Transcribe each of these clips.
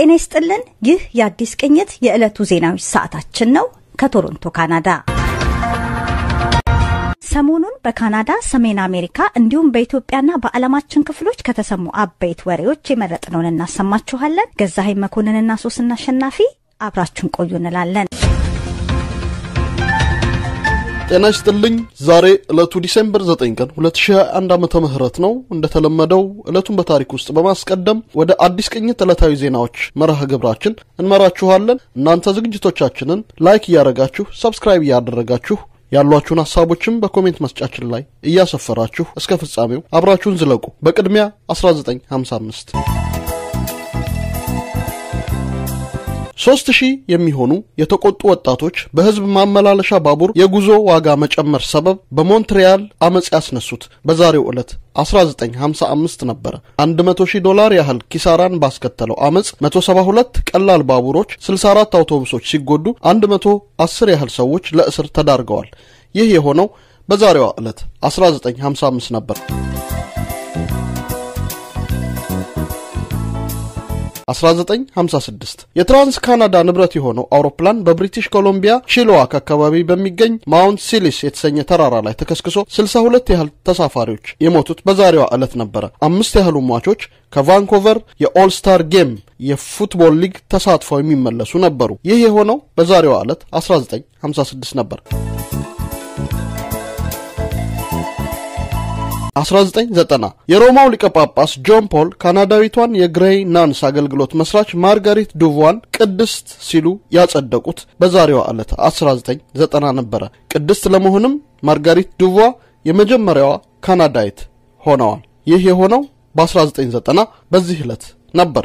ጤና ይስጥልን። ይህ የአዲስ ቅኝት የዕለቱ ዜናዎች ሰዓታችን ነው። ከቶሮንቶ ካናዳ ሰሞኑን በካናዳ፣ ሰሜን አሜሪካ እንዲሁም በኢትዮጵያና በዓለማችን ክፍሎች ከተሰሙ አበይት ወሬዎች የመረጥነውን እናሰማችኋለን። ገዛሀኝ መኮንንና ሶስና አሸናፊ አብራችሁን ቆዩ እንላለን። ጤና ይስጥልኝ። ዛሬ ዕለቱ ዲሴምበር 9 ቀን 2021 ዓመተ ምህረት ነው። እንደተለመደው ዕለቱን በታሪክ ውስጥ በማስቀደም ወደ አዲስ ቅኝት ዕለታዊ ዜናዎች መርሃ ግብራችን እንመራችኋለን። እናንተ ዝግጅቶቻችንን ላይክ እያደረጋችሁ ሰብስክራይብ እያደረጋችሁ ያሏችሁን ሀሳቦችም በኮሜንት መስጫችን ላይ እያሰፈራችሁ እስከ ፍጻሜው አብራችሁን ዝለቁ። በቅድሚያ 1955 ሶስት ሺህ የሚሆኑ የተቆጡ ወጣቶች በህዝብ ማመላለሻ ባቡር የጉዞ ዋጋ መጨመር ሰበብ በሞንትሪያል አመፅ ያስነሱት በዛሬው ዕለት 1955 ነበረ። 100 ሺህ ዶላር ያህል ኪሳራን ባስከተለው አመፅ 172 ቀላል ባቡሮች፣ 64 አውቶቡሶች ሲጎዱ 110 ያህል ሰዎች ለእስር ተዳርገዋል። ይህ የሆነው በዛሬዋ ዕለት 1955 ነበር። 1956 የትራንስ ካናዳ ንብረት የሆነው አውሮፕላን በብሪቲሽ ኮሎምቢያ ቺልዋክ አካባቢ በሚገኝ ማውንት ሲሊስ የተሰኘ ተራራ ላይ ተከስክሶ 62 ያህል ተሳፋሪዎች የሞቱት በዛሬዋ ዕለት ነበረ። አምስት ያህሉ ሟቾች ከቫንኮቨር የኦልስታር ጌም የፉትቦል ሊግ ተሳትፈው የሚመለሱ ነበሩ። ይህ የሆነው በዛሬዋ ዕለት 1956 ነበር። 1990 የሮማው ሊቀ ጳጳስ ጆን ፖል ካናዳዊቷን የግሬይ ናንስ አገልግሎት መስራች ማርጋሪት ዱቫን ቅድስት ሲሉ ያጸደቁት በዛሬዋ ዕለት 1990 ነበረ። ቅድስት ለመሆንም ማርጋሪት ዱቫ የመጀመሪያዋ ካናዳዊት ሆነዋል። ይህ የሆነው በ1990 በዚህ ዕለት ነበር።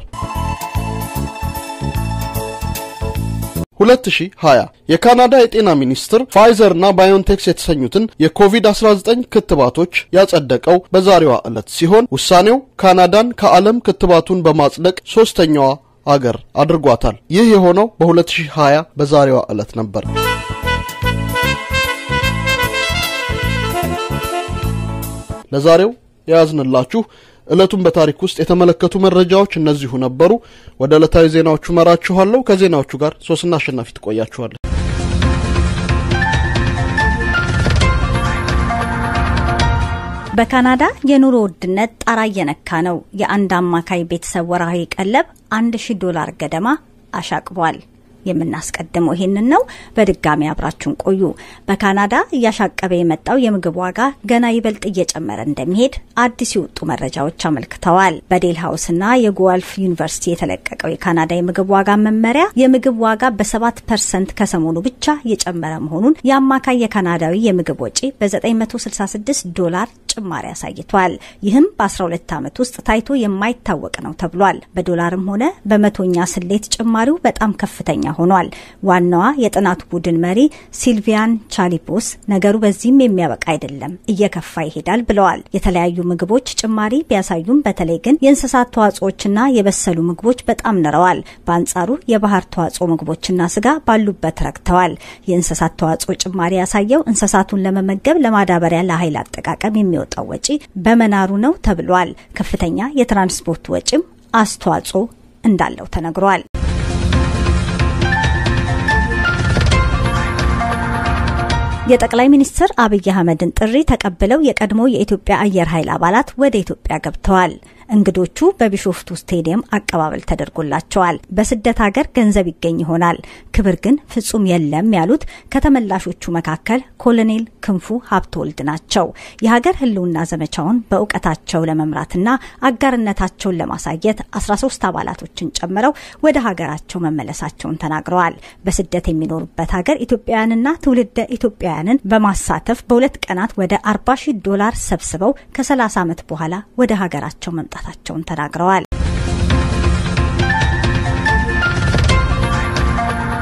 2020 የካናዳ የጤና ሚኒስትር ፋይዘር እና ባዮንቴክስ የተሰኙትን የኮቪድ-19 ክትባቶች ያጸደቀው በዛሬዋ ዕለት ሲሆን ውሳኔው ካናዳን ከዓለም ክትባቱን በማጽደቅ ሶስተኛዋ አገር አድርጓታል። ይህ የሆነው በ2020 በዛሬዋ ዕለት ነበር። ለዛሬው የያዝንላችሁ ዕለቱን በታሪክ ውስጥ የተመለከቱ መረጃዎች እነዚሁ ነበሩ። ወደ ዕለታዊ ዜናዎቹ መራችኋለሁ። ከዜናዎቹ ጋር ሶስና አሸናፊ ትቆያችኋለች። በካናዳ የኑሮ ውድነት ጣራ እየነካ ነው። የአንድ አማካይ ቤተሰብ ወርሃዊ ቀለብ አንድ ሺህ ዶላር ገደማ አሻቅቧል። የምናስቀድመው ይህንን ነው። በድጋሚ አብራችሁን ቆዩ። በካናዳ እያሻቀበ የመጣው የምግብ ዋጋ ገና ይበልጥ እየጨመረ እንደሚሄድ አዲስ የወጡ መረጃዎች አመልክተዋል። በዴል ሀውስና የጓልፍ ዩኒቨርሲቲ የተለቀቀው የካናዳ የምግብ ዋጋ መመሪያ የምግብ ዋጋ በሰባት ፐርሰንት ከሰሞኑ ብቻ የጨመረ መሆኑን የአማካይ የካናዳዊ የምግብ ወጪ በ966 ዶላር ጭማሪ አሳይቷል። ይህም በ12 ዓመት ውስጥ ታይቶ የማይታወቅ ነው ተብሏል። በዶላርም ሆነ በመቶኛ ስሌት ጭማሪው በጣም ከፍተኛ ሆኗል። ዋናዋ የጥናቱ ቡድን መሪ ሲልቪያን ቻሊፖስ ነገሩ በዚህም የሚያበቃ አይደለም፣ እየከፋ ይሄዳል ብለዋል። የተለያዩ ምግቦች ጭማሪ ቢያሳዩም በተለይ ግን የእንስሳት ተዋጽኦችና የበሰሉ ምግቦች በጣም ንረዋል። በአንጻሩ የባህር ተዋጽኦ ምግቦችና ስጋ ባሉበት ረክተዋል። የእንስሳት ተዋጽኦ ጭማሪ ያሳየው እንስሳቱን ለመመገብ ለማዳበሪያ፣ ለኃይል አጠቃቀም የሚወጣው ወጪ በመናሩ ነው ተብሏል። ከፍተኛ የትራንስፖርት ወጪም አስተዋጽኦ እንዳለው ተነግሯል። የጠቅላይ ሚኒስትር አብይ አህመድን ጥሪ ተቀብለው የቀድሞ የኢትዮጵያ አየር ኃይል አባላት ወደ ኢትዮጵያ ገብተዋል። እንግዶቹ በቢሾፍቱ ስቴዲየም አቀባበል ተደርጎላቸዋል። በስደት ሀገር ገንዘብ ይገኝ ይሆናል፣ ክብር ግን ፍጹም የለም ያሉት ከተመላሾቹ መካከል ኮሎኔል ክንፉ ሀብተወልድ ናቸው። የሀገር ሕልውና ዘመቻውን በእውቀታቸው ለመምራትና አጋርነታቸውን ለማሳየት 13 አባላቶችን ጨምረው ወደ ሀገራቸው መመለሳቸውን ተናግረዋል። በስደት የሚኖሩበት ሀገር ኢትዮጵያውያንና ትውልደ ኢትዮጵያውያንን በማሳተፍ በሁለት ቀናት ወደ 40 ሺህ ዶላር ሰብስበው ከ30 ዓመት በኋላ ወደ ሀገራቸው መምጣት መምጣታቸውን ተናግረዋል።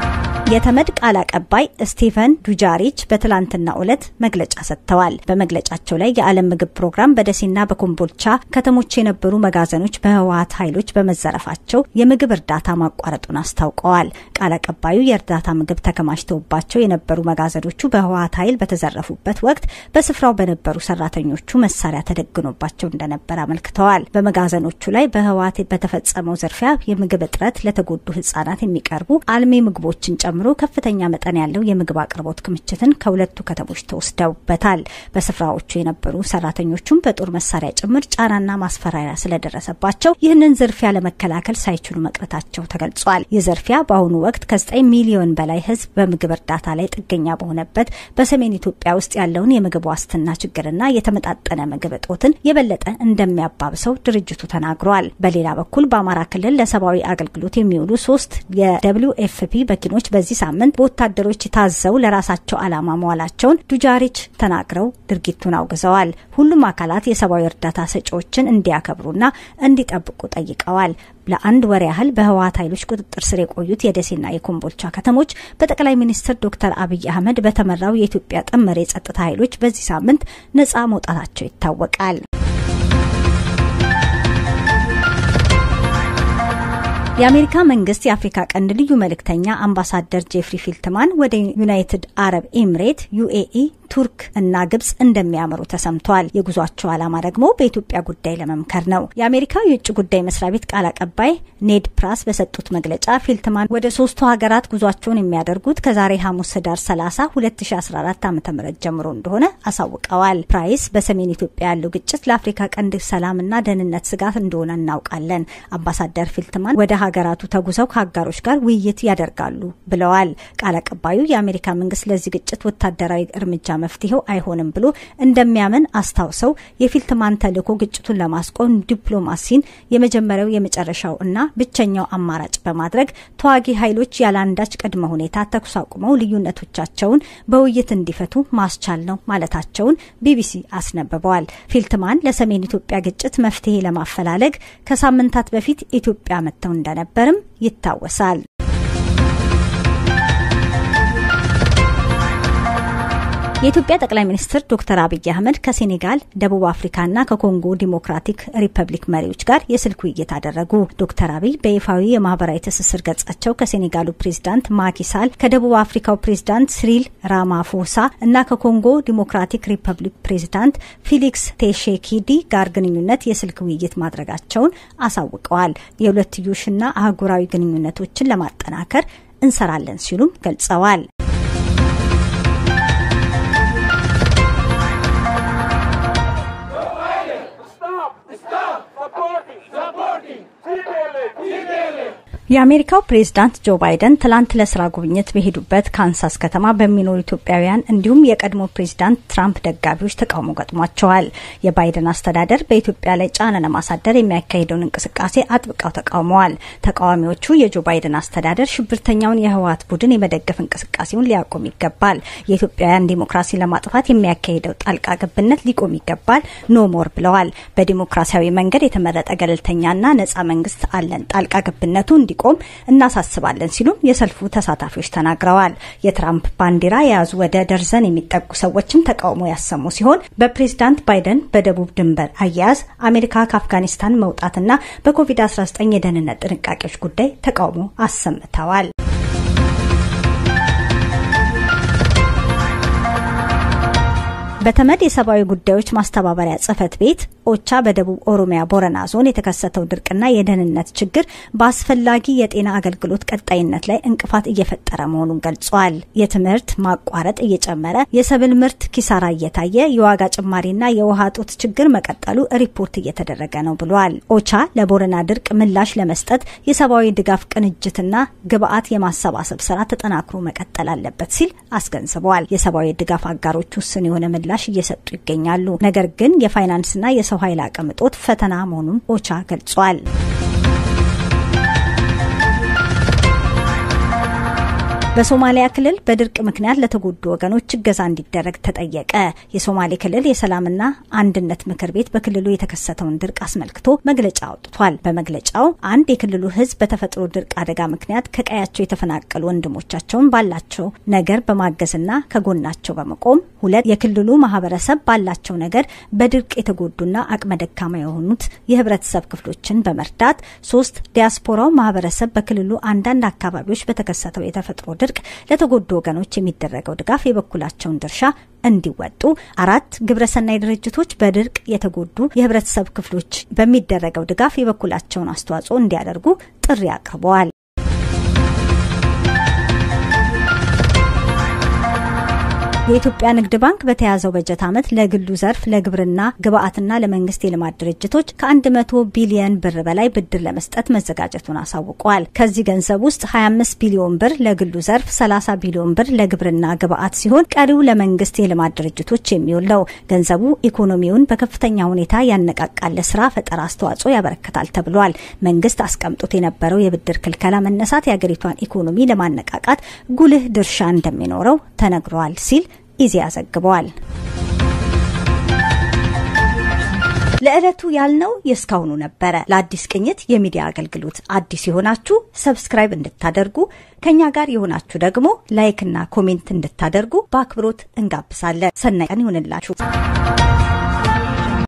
የተመድ ቃል አቀባይ ስቲቨን ዱጃሪች በትላንትናው ዕለት መግለጫ ሰጥተዋል። በመግለጫቸው ላይ የዓለም ምግብ ፕሮግራም በደሴና በኮምቦልቻ ከተሞች የነበሩ መጋዘኖች በህወሀት ኃይሎች በመዘረፋቸው የምግብ እርዳታ ማቋረጡን አስታውቀዋል። ቃል አቀባዩ የእርዳታ ምግብ ተከማችተውባቸው የነበሩ መጋዘኖቹ በህወሀት ኃይል በተዘረፉበት ወቅት በስፍራው በነበሩ ሰራተኞቹ መሳሪያ ተደግኖባቸው እንደነበር አመልክተዋል። በመጋዘኖቹ ላይ በህወሀት በተፈጸመው ዝርፊያ የምግብ እጥረት ለተጎዱ ህጻናት የሚቀርቡ አልሚ ምግቦችን ጨምሮ ከፍተኛ መጠን ያለው የምግብ አቅርቦት ክምችትን ከሁለቱ ከተሞች ተወስደውበታል። በስፍራዎቹ የነበሩ ሰራተኞቹም በጦር መሳሪያ ጭምር ጫናና ማስፈራሪያ ስለደረሰባቸው ይህንን ዝርፊያ ለመከላከል ሳይችሉ መቅረታቸው ተገልጿል። ይህ ዝርፊያ በአሁኑ ወቅት ከ9 ሚሊዮን በላይ ህዝብ በምግብ እርዳታ ላይ ጥገኛ በሆነበት በሰሜን ኢትዮጵያ ውስጥ ያለውን የምግብ ዋስትና ችግርና የተመጣጠነ ምግብ እጦትን የበለጠ እንደሚያባብሰው ድርጅቱ ተናግሯል። በሌላ በኩል በአማራ ክልል ለሰብአዊ አገልግሎት የሚውሉ ሶስት የደብሊው ኤፍፒ መኪኖች በዚህ ሳምንት በወታደሮች ታዘው ለራሳቸው ዓላማ መዋላቸውን ዱጃሪች ተናግረው ድርጊቱን አውግዘዋል። ሁሉም አካላት የሰብአዊ እርዳታ ሰጪዎችን እንዲያከብሩና እንዲጠብቁ ጠይቀዋል። ለአንድ ወር ያህል በህወሀት ኃይሎች ቁጥጥር ስር የቆዩት የደሴና የኮምቦልቻ ከተሞች በጠቅላይ ሚኒስትር ዶክተር አብይ አህመድ በተመራው የኢትዮጵያ ጥምር የጸጥታ ኃይሎች በዚህ ሳምንት ነጻ መውጣታቸው ይታወቃል። የአሜሪካ መንግስት የአፍሪካ ቀንድ ልዩ መልእክተኛ አምባሳደር ጄፍሪ ፊልትማን ወደ ዩናይትድ አረብ ኤምሬት ዩኤኢ ቱርክ እና ግብጽ እንደሚያመሩ ተሰምቷል። የጉዟቸው ዓላማ ደግሞ በኢትዮጵያ ጉዳይ ለመምከር ነው። የአሜሪካ የውጭ ጉዳይ መስሪያ ቤት ቃል አቀባይ ኔድ ፕራስ በሰጡት መግለጫ ፊልትማን ወደ ሶስቱ ሀገራት ጉዟቸውን የሚያደርጉት ከዛሬ ሐሙስ ህዳር 30 2014 ዓ ም ጀምሮ እንደሆነ አሳውቀዋል። ፕራይስ በሰሜን ኢትዮጵያ ያለው ግጭት ለአፍሪካ ቀንድ ሰላምና ደህንነት ስጋት እንደሆነ እናውቃለን። አምባሳደር ፊልትማን ወደ ሀገራቱ ተጉዘው ከአጋሮች ጋር ውይይት ያደርጋሉ ብለዋል። ቃል አቀባዩ የአሜሪካ መንግስት ለዚህ ግጭት ወታደራዊ እርምጃ መፍትሄው አይሆንም ብሎ እንደሚያምን አስታውሰው የፊልትማን ተልዕኮ ግጭቱን ለማስቆም ዲፕሎማሲን የመጀመሪያው የመጨረሻው እና ብቸኛው አማራጭ በማድረግ ተዋጊ ኃይሎች ያለአንዳች ቅድመ ሁኔታ ተኩስ አቁመው ልዩነቶቻቸውን በውይይት እንዲፈቱ ማስቻል ነው ማለታቸውን ቢቢሲ አስነብበዋል። ፊልትማን ለሰሜን ኢትዮጵያ ግጭት መፍትሄ ለማፈላለግ ከሳምንታት በፊት ኢትዮጵያ መጥተው እንደነበርም ይታወሳል። የኢትዮጵያ ጠቅላይ ሚኒስትር ዶክተር አብይ አህመድ ከሴኔጋል፣ ደቡብ አፍሪካና ከኮንጎ ዲሞክራቲክ ሪፐብሊክ መሪዎች ጋር የስልክ ውይይት አደረጉ። ዶክተር አብይ በይፋዊ የማህበራዊ ትስስር ገጻቸው ከሴኔጋሉ ፕሬዚዳንት ማኪሳል፣ ከደቡብ አፍሪካው ፕሬዚዳንት ሲሪል ራማፎሳ እና ከኮንጎ ዲሞክራቲክ ሪፐብሊክ ፕሬዚዳንት ፊሊክስ ቴሼኪዲ ጋር ግንኙነት የስልክ ውይይት ማድረጋቸውን አሳውቀዋል። የሁለትዮሽና አህጉራዊ ግንኙነቶችን ለማጠናከር እንሰራለን ሲሉም ገልጸዋል። የአሜሪካው ፕሬዝዳንት ጆ ባይደን ትላንት ለስራ ጉብኝት በሄዱበት ካንሳስ ከተማ በሚኖሩ ኢትዮጵያውያን እንዲሁም የቀድሞ ፕሬዝዳንት ትራምፕ ደጋፊዎች ተቃውሞ ገጥሟቸዋል። የባይደን አስተዳደር በኢትዮጵያ ላይ ጫና ለማሳደር የሚያካሂደውን እንቅስቃሴ አጥብቀው ተቃውመዋል። ተቃዋሚዎቹ የጆ ባይደን አስተዳደር ሽብርተኛውን የህወሀት ቡድን የመደገፍ እንቅስቃሴውን ሊያቆም ይገባል፣ የኢትዮጵያውያን ዲሞክራሲ ለማጥፋት የሚያካሂደው ጣልቃ ገብነት ሊቆም ይገባል፣ ኖ ሞር ብለዋል። በዲሞክራሲያዊ መንገድ የተመረጠ ገለልተኛና ነጻ መንግስት አለን፣ ጣልቃ ገብነቱ እንዲቆም እናሳስባለን ሲሉም የሰልፉ ተሳታፊዎች ተናግረዋል። የትራምፕ ባንዲራ የያዙ ወደ ደርዘን የሚጠጉ ሰዎችም ተቃውሞ ያሰሙ ሲሆን በፕሬዝዳንት ባይደን በደቡብ ድንበር አያያዝ አሜሪካ ከአፍጋኒስታን መውጣትና በኮቪድ-19 የደህንነት ጥንቃቄዎች ጉዳይ ተቃውሞ አሰምተዋል። በተመድ የሰብአዊ ጉዳዮች ማስተባበሪያ ጽህፈት ቤት ኦቻ በደቡብ ኦሮሚያ ቦረና ዞን የተከሰተው ድርቅና የደህንነት ችግር በአስፈላጊ የጤና አገልግሎት ቀጣይነት ላይ እንቅፋት እየፈጠረ መሆኑን ገልጿል። የትምህርት ማቋረጥ እየጨመረ፣ የሰብል ምርት ኪሳራ እየታየ፣ የዋጋ ጭማሪና የውሃ ጦት ችግር መቀጠሉ ሪፖርት እየተደረገ ነው ብሏል። ኦቻ ለቦረና ድርቅ ምላሽ ለመስጠት የሰብአዊ ድጋፍ ቅንጅትና ግብአት የማሰባሰብ ስራ ተጠናክሮ መቀጠል አለበት ሲል አስገንዝበዋል። የሰብአዊ ድጋፍ አጋሮች ውስን የሆነ ምላሽ እየሰጡ ይገኛሉ። ነገር ግን የፋይናንስና የሰው ኃይል አቅም እጦት ፈተና መሆኑን ኦቻ ገልጿል። በሶማሊያ ክልል በድርቅ ምክንያት ለተጎዱ ወገኖች እገዛ እንዲደረግ ተጠየቀ። የሶማሌ ክልል የሰላምና አንድነት ምክር ቤት በክልሉ የተከሰተውን ድርቅ አስመልክቶ መግለጫ አውጥቷል። በመግለጫው አንድ የክልሉ ሕዝብ በተፈጥሮ ድርቅ አደጋ ምክንያት ከቀያቸው የተፈናቀሉ ወንድሞቻቸውን ባላቸው ነገር በማገዝና ከጎናቸው በመቆም ሁለት የክልሉ ማህበረሰብ ባላቸው ነገር በድርቅ የተጎዱና አቅመ ደካማ የሆኑት የህብረተሰብ ክፍሎችን በመርዳት ሶስት ዲያስፖራው ማህበረሰብ በክልሉ አንዳንድ አካባቢዎች በተከሰተው የተፈጥሮ ድርቅ ለተጎዱ ወገኖች የሚደረገው ድጋፍ የበኩላቸውን ድርሻ እንዲወጡ፣ አራት ግብረሰናይ ድርጅቶች በድርቅ የተጎዱ የህብረተሰብ ክፍሎች በሚደረገው ድጋፍ የበኩላቸውን አስተዋጽኦ እንዲያደርጉ ጥሪ አቅርበዋል። የኢትዮጵያ ንግድ ባንክ በተያዘው በጀት ዓመት ለግሉ ዘርፍ ለግብርና ግብአትና ለመንግስት የልማት ድርጅቶች ከ100 ቢሊየን ብር በላይ ብድር ለመስጠት መዘጋጀቱን አሳውቀዋል። ከዚህ ገንዘብ ውስጥ 25 ቢሊዮን ብር ለግሉ ዘርፍ፣ 30 ቢሊዮን ብር ለግብርና ግብአት ሲሆን ቀሪው ለመንግስት የልማት ድርጅቶች የሚውል ነው። ገንዘቡ ኢኮኖሚውን በከፍተኛ ሁኔታ ያነቃቃል፣ ለስራ ፈጠራ አስተዋጽኦ ያበረክታል ተብሏል። መንግስት አስቀምጦት የነበረው የብድር ክልከላ መነሳት የአገሪቷን ኢኮኖሚ ለማነቃቃት ጉልህ ድርሻ እንደሚኖረው ተነግሯል ሲል ኢዜአ ዘግበዋል። ለዕለቱ ያልነው የእስካሁኑ ነበረ። ለአዲስ ቅኝት የሚዲያ አገልግሎት አዲስ የሆናችሁ ሰብስክራይብ እንድታደርጉ ከኛ ጋር የሆናችሁ ደግሞ ላይክና ኮሜንት እንድታደርጉ በአክብሮት እንጋብዛለን። ሰናይ ቀን ይሁንላችሁ።